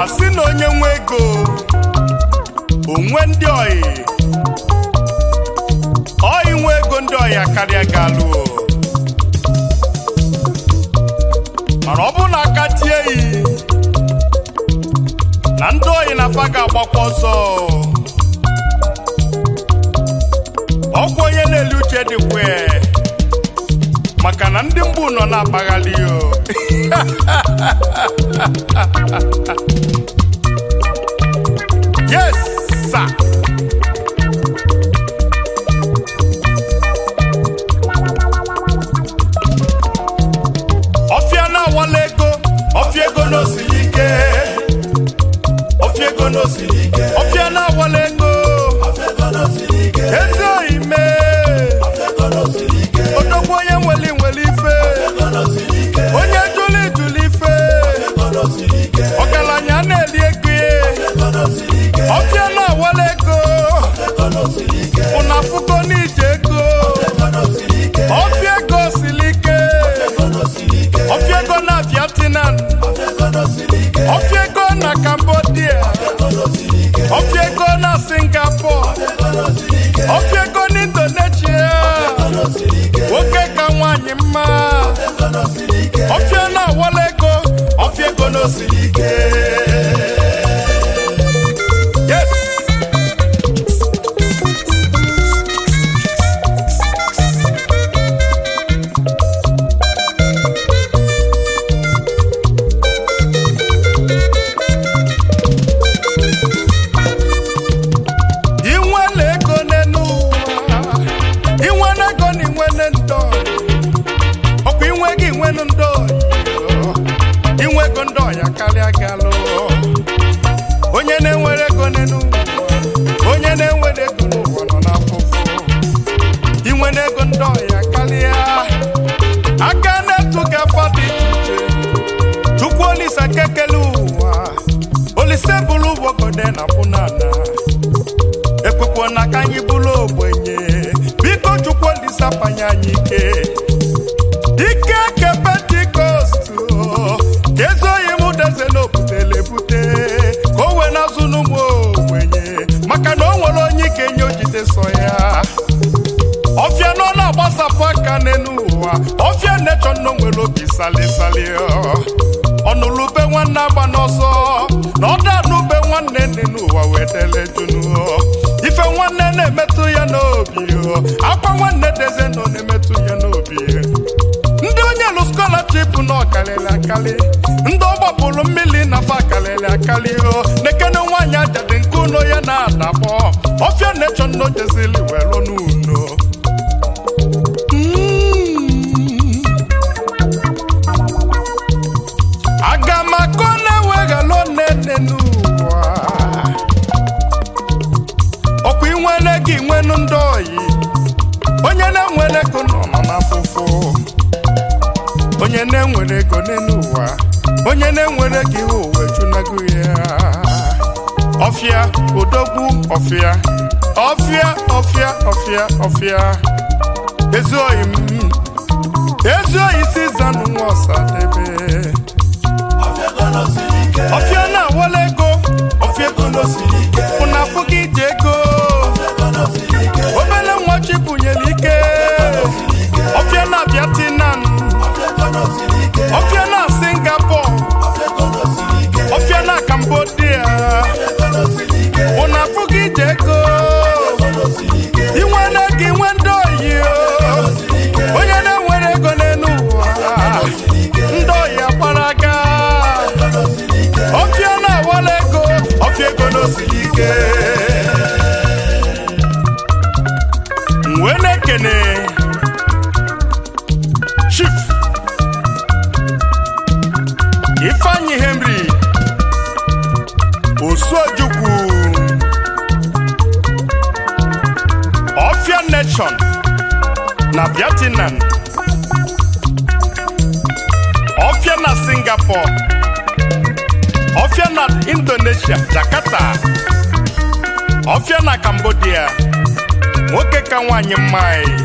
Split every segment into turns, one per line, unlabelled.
asị na onye nwe ego onwe ndị oyi oyi nwe ego ndị oyi akarịa galụ mana ọ bụrụ na aka tie yi na ndị oyi na afa ga-agbakwa ọsọ ọkwa onye na-eli uche dịkwa maka na ndị mgbu nọ na-akpaghalị o yes sir. ọfịa na-awala ego ọfịa ego n'osiri ike ọfịa ego n'osiri ike ọfịa na-awala ego ezi oyi mee odogwu onye nwere nwere ife onye jụli jụli ife ọgaranya na-eli ego ọfịa na-awala ego ụna afụgo n'ije ego ọfịa ego siri ike ọfịa ego na vietnam ọfịa ego na cambodia ọfịa ego na singapore ọfịa ego na indonesia nwoke ka nwanyị mma ọfịa na-awala ego ọfịa ego na osiri ike yes inwele ego n'enu ụwa inwele ego na inwele ndọ ọkwa inwe gị nwenu ndọ inwe ego ndọ ya karịa galụ onye na-enwere ego n'enu ụwa onye na-enwere ego n'ụwa nọ n'afụfụ inwere ego ndọ ya karịa aka na-etu gị afọ dị iche iche chukwu olisa kekele ụwa olise bụrụ ụgbọgode na pụnana ekwekwo na ka anyị bụrụ ogbenye biko chukwu olisapanye anyị ike ike ke pentikọst ka ezoghị m deze n'obutele bute ka o wee nazụ n'ụmụ ogbenye maka na o nwere onye ike nye ojide so ya ọfịa nọ na-agbasapụ aka n'elu ụwa ọfịa nechọ nọ nwere obi salisali ọnụlube nwanne agba n'ọsọ na ọda n'ube nwanne nne n'ụwa wee dele junu ife nwanne na-emetụ ya n'obi akwa nwanne deze nọ na-emetụ ya n'obi ndị onye lụ skọlaship na ọkalịlị akali ndị ọ gbapụrụ mmiri na fa akalịlị akali nekene nwaanyị ajadị nke ụlọ ya na-adakpọ ọfịa nechọ nno jezili wee lụ n'uno Mm. aga m akọ na-eweghalụ nene n'ụwa ọkwa inwele gị nwenu ndị oyi onye na-enwere ego nọ nọ n'afụfụ onye na-enwere ego n'elu ụwa onye na-enwere gị ụwa ejunago ya ọfịa odogwu ọfịa ọfịa ọfịa ọfịa ọfịa ezi oyi m ezi oyi si zanụ nwa ọsadebe ọfịa na-awala ego ọfịa ego ụna afụ gị iji ego obele nwa chibunyere ike ọfịa na vietnam ọfịa na singapore ọfịa na cambodia ụna afụ gị iji ego inwere gị nwe ndị oyi onye na-enwere ego n'elu ụwa ndị oyi agbara aga ọfịa na-awala ego ọfịa ego n'osiri ike m wee na-ekene chief ifeanyi henry osuojukwu ọfịa nation na vietnam ọfịa na singapore ọfịa na indonesia jakarta ọfịa na cambodia nwoke ka nwanyị mma anyị.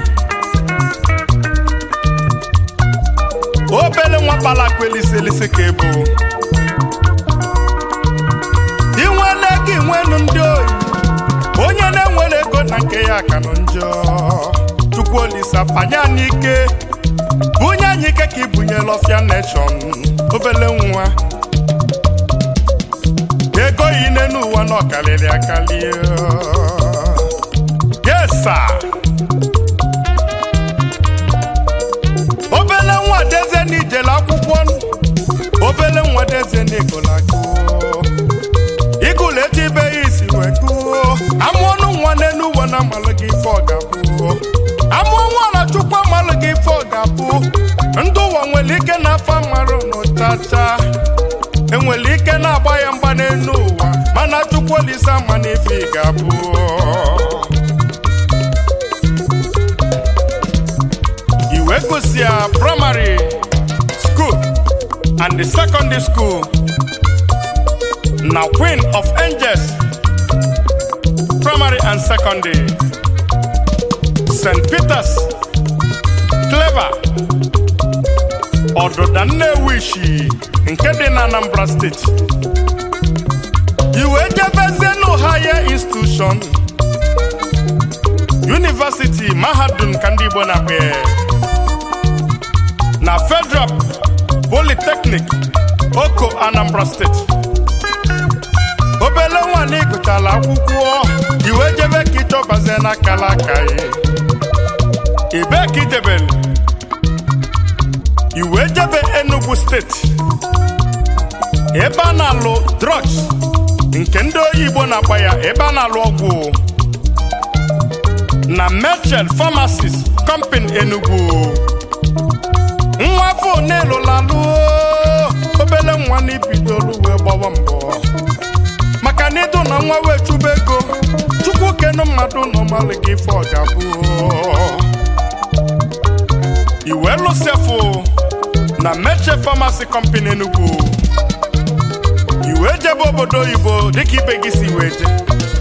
obele nwa kpala akwa elisi elisi ka ebu nke ya ka nọ njọ chukwu olisa panye anyị ike bunye anyị ike ka ibunyela ọfịa neshọn obele nwa ego yi n'elu ụwa na ọkalịrị akali yes sir. obele nwa deze n'ijele akwụkwọ obele nwa deze n'igolago igụlụ etu ibe ya isi wee gụọ amụ ọnụ nwa n'elu ụwa na amalụ gị ife ọ ga-abụ amụọ nwa na chukwu amalụ gị ife ọ ga-abụ ndị ụwa nwere ike na-afa mmarụ n'ụchacha enwere ike na-agba ya mgba n'elu ụwa mana chukwu olise ama n'ife ị ga-abụ iwe gụsịa primary school and the secondary school na queen of angels primary and secondary st peters clever ọdụda nnewishi nke dị na anambra steeti iwe jebezienu higher institution university mahadum ka ndị igbo na-akpa ya na federal polytechnic oko anambra steeti obele nwaanyị gụchala akwụkwọ iwe jebe ka ịchọbazie n'akala aka ya ibe ka ijebere iwe jebe enugu steeti ebe a na-alụ drugs nke ndị oyibo na-akpa ya ebe a na-alụ ọgwụ na Merchant Pharmacies Company Enugu nwa afọ n'ịlụlalụ obele nwa n'ibidolu wee gbawa mbọ maka na ịdụ na nwa wee chụba ego chukwu kenu mmadụ nọmalụ gị ife ọ ga-abụ iwe lụsịafụ na Merchant Pharmacy Company Enugu iwe jebe obodo oyibo dịka ibe gị si wee je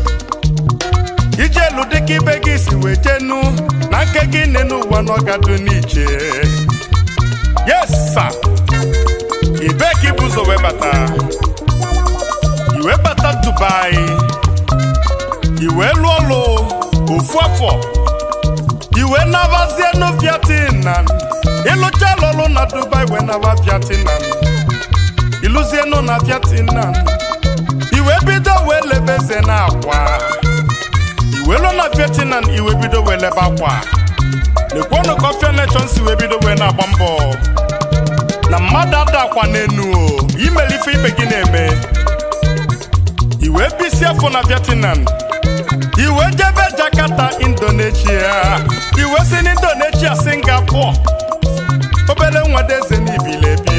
ijelu dịka ibe gị si wee jenu na nke gị nene ụwa n'ọgadu n'iche yes sir ibe ka ibu ụzọ wee bata iwe bata dubai iwe lụọ ọlụ ofu afọ iwe navazie nu vietnam ịlụcha lụlụ na dubai wee nava vietnam ịlụzienu na vietnam iwe bido wee lebeze na akwa iwe lụọ na vietnam iwe bido wee lebe akwa lekwonu ka ọfịa nation si wee bido wee na-agba mbọ na mmadụ ada akwa n'enu o imeli ife ibe gị na-eme iwe bisi afọ na vietnam iwe jebe jakarta indonesia iwe si n'indonesia singapore obere nwadeze n'ibilebi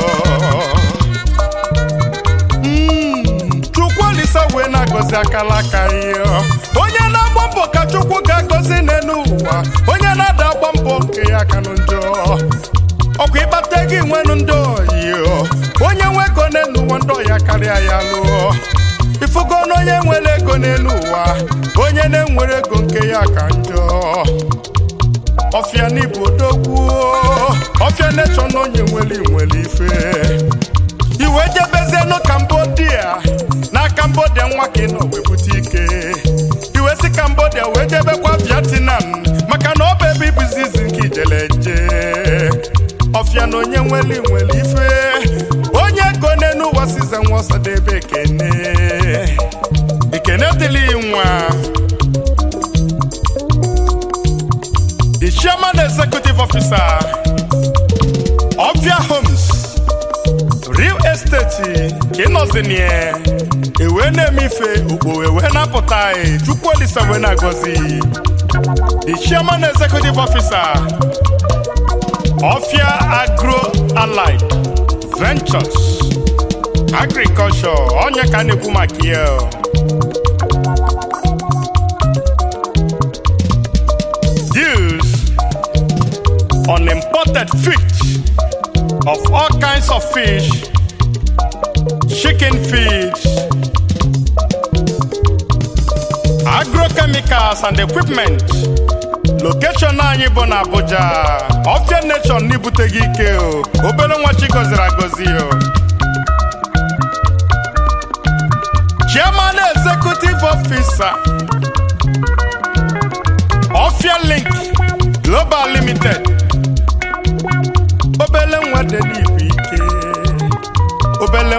chukwu olisa wee na-agọzi akala aka ihe onye na-agba mbọ ka chukwu ga-agọzi n'elu ụwa onye na-ada agba mbọ nke ya aka njọ ọkwa ịkpata gị nwenu ndị oyi onye nwe ego n'elu ụwa ndị ọya karịa ya lụọ ifugo na onye nwere ego n'elu ụwa onye na-enwere ego nke ya ka njọ ọfịa n'ibu odogwu ọfịa nechọ na onye nwere nwere ife iwe jebezienu kambodia na kambodia nwa ka ị nọ wee bute ike iwe si kambodia wee jebekwa vietnam maka na ọ bụ ebe ibuzi izi nke ijele je ọfịa na onye nwere nwere ife onye ego n'enu ụwa size nwa ọsadebe ekene ekene dịrị nwa the chairman executive officer ọfịa homes real estate ka ị nọzinie ewee na-eme ife ugbo wee na-apụta anyị chukwu olisa wee na-agọzi the chairman executive officer ọfịa agro allied ventures agriculture onye ka a na-ekwu maka ya deals on imported fish of all kinds of fish, chicken feed, agrochemicals and equipment. Location anyị bụ na Abuja, Ofia Nation n'ibuteghị ike o, obere nwa chi gọziri agọzi o. Chairman Executive Officer,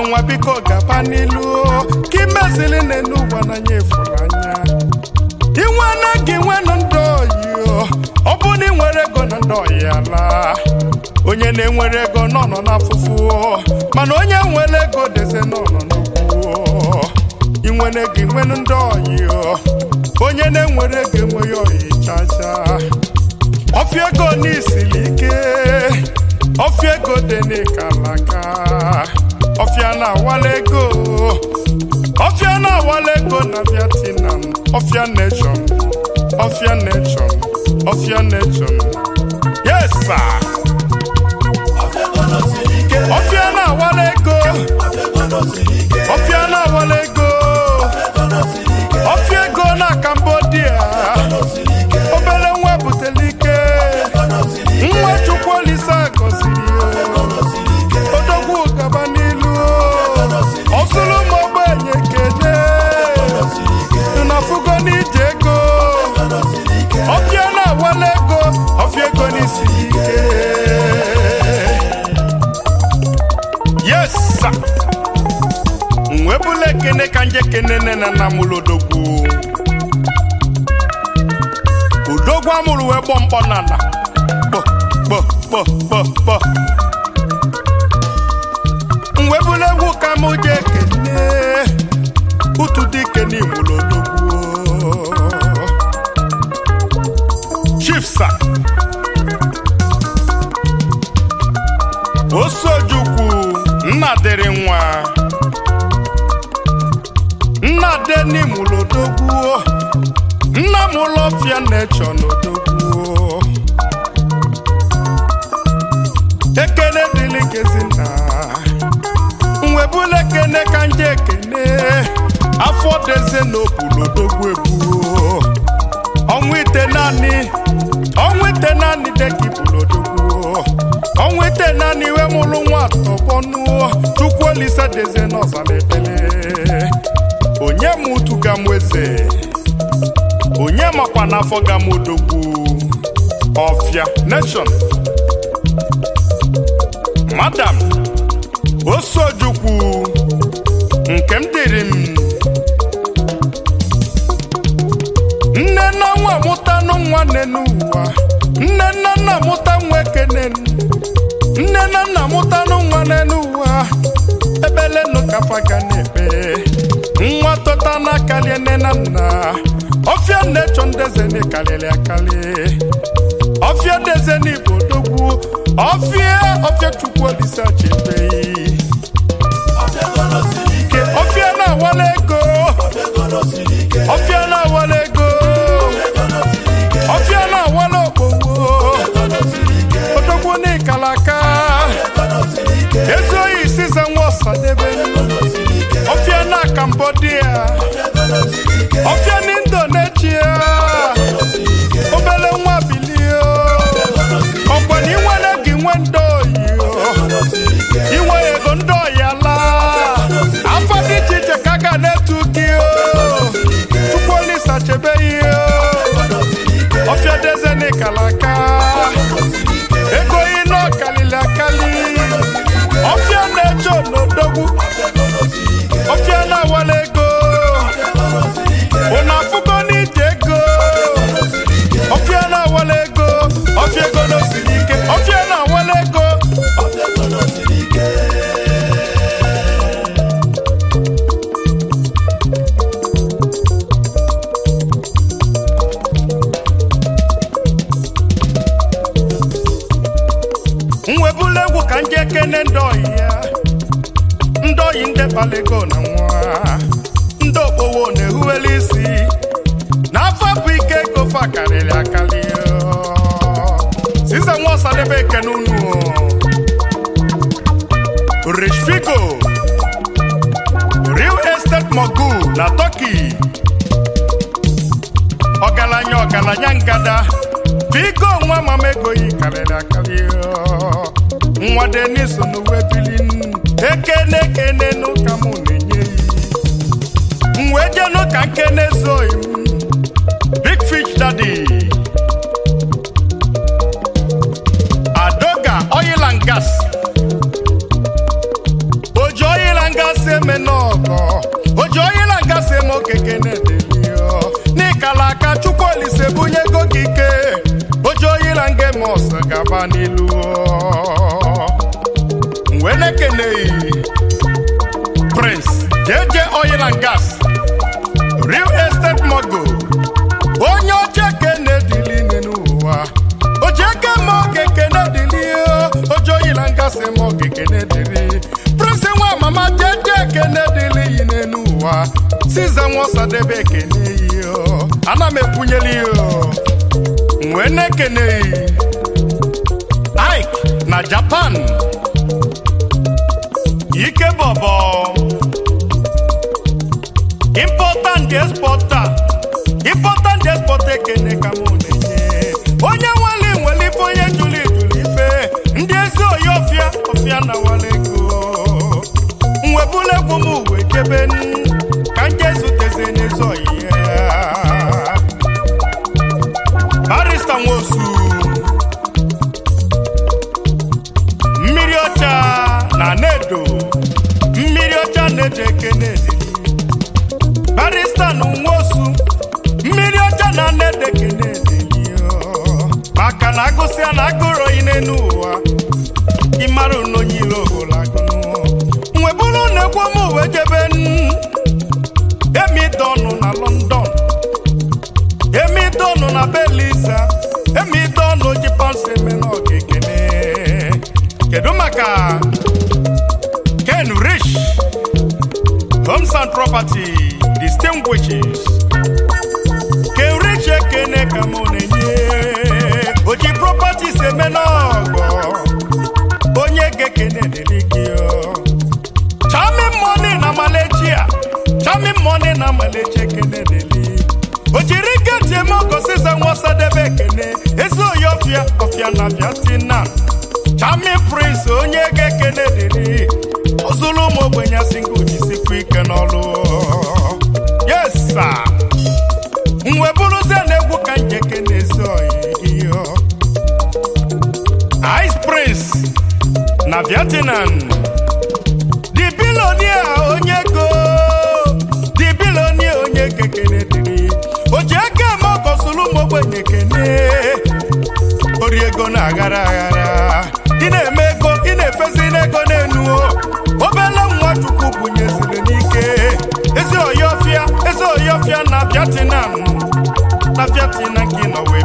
nwa biko gaba n'ilu ka imezili n'elu ụwa n'anya efuru anya inwe na gị nwenụ ndị oyi ọ bụ na ị nwere ego na ndị oyi ala onye na-enwere ego nọ nọ n'afụfụ mana onye nwere ego deze nọ nọ n'okwu inwere ego inwenụ ndị oyi onye na-enwere ego enweghị oyi chacha ọfịa ego n'isiri ike ọfịa ego dị n'ịkalaka ọfịa na-awala ego ọfịa na-awala ego na Vietnam ọfịa nation ọfịa nation ọfịa nation yes sir ọfịa na-awala ego ọfịa na-awala ego ọfịa ego na Cambodia obere nwa butere ike nwa chukwu olisa gọziri odogwu gaba n'ilu ọsụrụ m ogbenye kene na fugo n'ije ego ọfịa na-awala ego ọfịa ego n'isi ike yes sir nwebula ekene ka nje kene nne na nna mụrụ odogwu odogwu amụrụ wee gbọ mkpọ n'ala kpọ kpọ kpọ kpọ kpọ mwebula egwu ka mụ je ekene utu dike n'imụrụ odogwu chief sir osojukwu nna dịrị nwa nna deni mụrụ odogwu nna m ụlọ ọfịa na-echọ n'odogwu ekene dịlị kezinna nwebula ekene ka nje ekene afọ deze n'okpuru odogwu ebuo ọnwa ite naanị ọnwa ite naanị dịka iburu odogwu ọnwa ite naanị iwe mụrụ nwa atọbọnụ chukwu olise deze n'ọzara ekpele onye m utu ga m eze onye makwa n'afọ ga m odogwu ọfịa nation madam osojukwu nke m dịrị m nne na nwa mụtanụ nwa nne n'ụwa nne na nna mụta nwa ekene nne na nna mụtanụ nwa nne n'ụwa ebelenụ kafa ga na-ebe nwa tọta n'akalie nne na nna ọfịa na-echọ ndeze n'ịkalịrị akali ọfịa deze n'igbo odogwu ọfịa ọfịa chukwu olise chebeghị ọfịa na-awala ego ọfịa na-awala ego ọfịa na-awala okpogbo odogwu n'ịkalaka ezuohi size nwa ọsadebe ọfịa na Cambodia ọfịa na Indonesia obele nwa bilie ọkwa na inwere gị nwe ndị oyi inwe ego ndị oyi ala afọ dị iche iche ka a ga na-etu gị chukwu olisa chebe ihe ọfịa deze n'ịkalaka ego ị nọ kalili akali ọfịa na-eche n'odogwu ọfịa na-awala ego ụna afụgo n'ije ego ọfịa na-awala ego ọfịa ego n'osiri ike ọfịa na-awala ego mwebula egwu ka nje kene ndị oyi ya ndị oyi ndebala ego na nwa ndị okpowo na-ehuwela isi n'afọ bụ ike ego fa karịrị akarị size nwa ọsadebe ekene unu rich figo real estate mogul na turkey ọgaranya ọgaranya ngada figo nwa mama ego yi karịrị akarị nwa denis n'uwe bilin ekene ekene n'ụka mụ na-enye yi wee jee n'ụka nkene zoyi big fish daddy adoga oil and gas oji oil and gas okeke na-edelio n'ịkala aka chukwu olise bunye ego gị ike oji oyila nge mos gaba n'ilu wee na-ekeneghị prince jeje oil and gas real estate mogul onye oche kene dili n'ụwa oji eke ma oge kene dili oji oil and gas ma oge kene dili prince nwa mama jeje kene dili yi n'enu ụwa siza nwaọsadebe ekene yi ana m ekwunyeli ya wee na-ekeneghị Ike na Japan ike bọbọ important exporter important exporter ekene ka mụ na-enye onye nwere nwere ife onye jụrụ ijụrụ ife ndị ezi oyi ọfịa ọfịa na wale ego mwebula egwu m uwe jebe n, ka nje zuteze n'ezi oyi ya barista nwosu mmiri ọcha na nedo mmiri ọcha na-eji ekene barista na nwosu mmiri ọcha na nedo ekene maka na agụsịa na agụrụ yi n'elu ụwa ịmara n'onye iro ogolagụ nweburu na-egwu m uwe jebe n, emidọnụ na london emidọnụ na belisa emidọnụ ji pọnsị eme n'ọgekene kedu maka ken rich homes and property distinguishes ken rich ekene ka mụ na-enye oji properties eme n'ọgọ onye ga-ekene dịrị gị charming money na malaysia charming money na malaysia ekene dịrị o jiri geti eme ọgọ siza nwasadebe ekene ezi oyi ọfịa ọfịa na vietnam charming prince onye ga-ekene dịrị ozulu ụmụ ogbenye singo jisikwa ike n'ọlụ yes sir mwe bụrụzie na egwu ka njeke na-ezi oyi gị ice prince na vietnam the billionaire onye go the billionaire onye kekene dịrị o ji aka eme ọkọsụlụ ụmụ ogbenye kene ori ego na-aghara aghara ị na-eme ego ị na-efezi n'ego n'enu obele nwa chukwu bunyeziri n'ike ezi oyọfịa ezi oyọfịa na vietnam na vietnam gị nọ wee